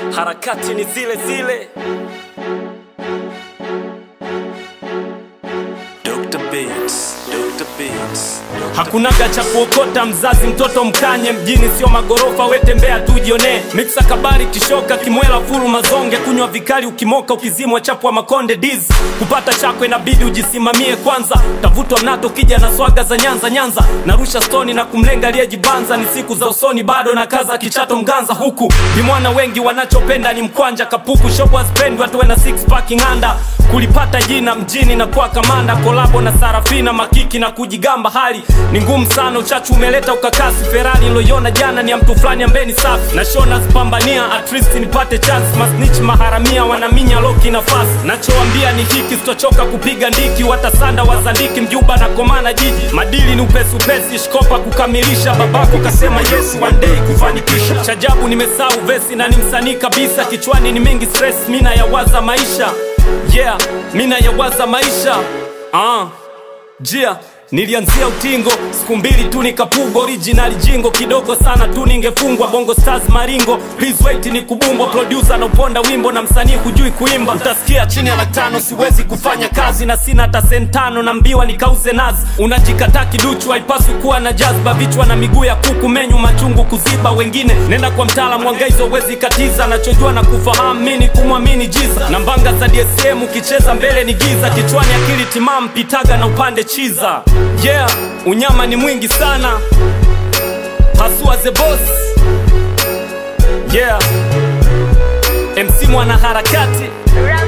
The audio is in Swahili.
harakati ni zile zile. Dr. Beats, Dr. Beats, Dr. Hakunaga cha kuokota mzazi mtoto mkanye mjini sio magorofa wetembea tu jionee miksa kabari kishoka kimwela furu mazonge kunywa vikali ukimoka ukizimwa chapwa makonde diz kupata chako inabidi ujisimamie kwanza tavutwa mnato kija na swaga za nyanza nyanza narusha stoni na kumlenga aliyejibanza ni siku za usoni bado na kaza kichato mganza huku vimwana wengi wanachopenda ni mkwanja kapuku shobo hazipendwi watu na six packing under kulipata jina mjini na kuwa kamanda kolabo na sarafina makiki na kujigamba hali ni ngumu sana uchachu umeleta ukakasi ferari niloiona jana ni ya mtu fulani ambeni safi na shona zipambania at least nipate chance masnich maharamia wanaminya loki nafasi nachoambia ni hiki sitochoka kupiga ndiki watasanda wazandiki mjuba na komana jiji madili ni upesi upesi shkopa kukamilisha babako kasema yes one day kufanikisha chajabu nimesahau vesi na ni msanii kabisa kichwani ni mingi stress mina yawaza maisha yeah mina yawaza maisha ah. jia nilianzia utingo siku mbili tu nikapugwa original jingo kidogo sana tu ningefungwa bongo stars maringo please wait ni kubumbwa producer na uponda wimbo na msanii hujui kuimba utasikia chini ya laki tano siwezi kufanya kazi na sina hata sentano na mbiwa nikauze nazi unajikataa kiduchu haipaswi kuwa na jazba vichwa na miguu ya kuku menyu machungu kuziba wengine nenda kwa mtaalamu wangaizo uwezi katiza nachojua na kufahamu mini kumwamini jiza na mbanga za dsm ukicheza mbele ni giza kichwani akili timamu pitaga na upande chiza yeah unyama ni mwingi sana hasua the boss yeah mc mwana harakati Rap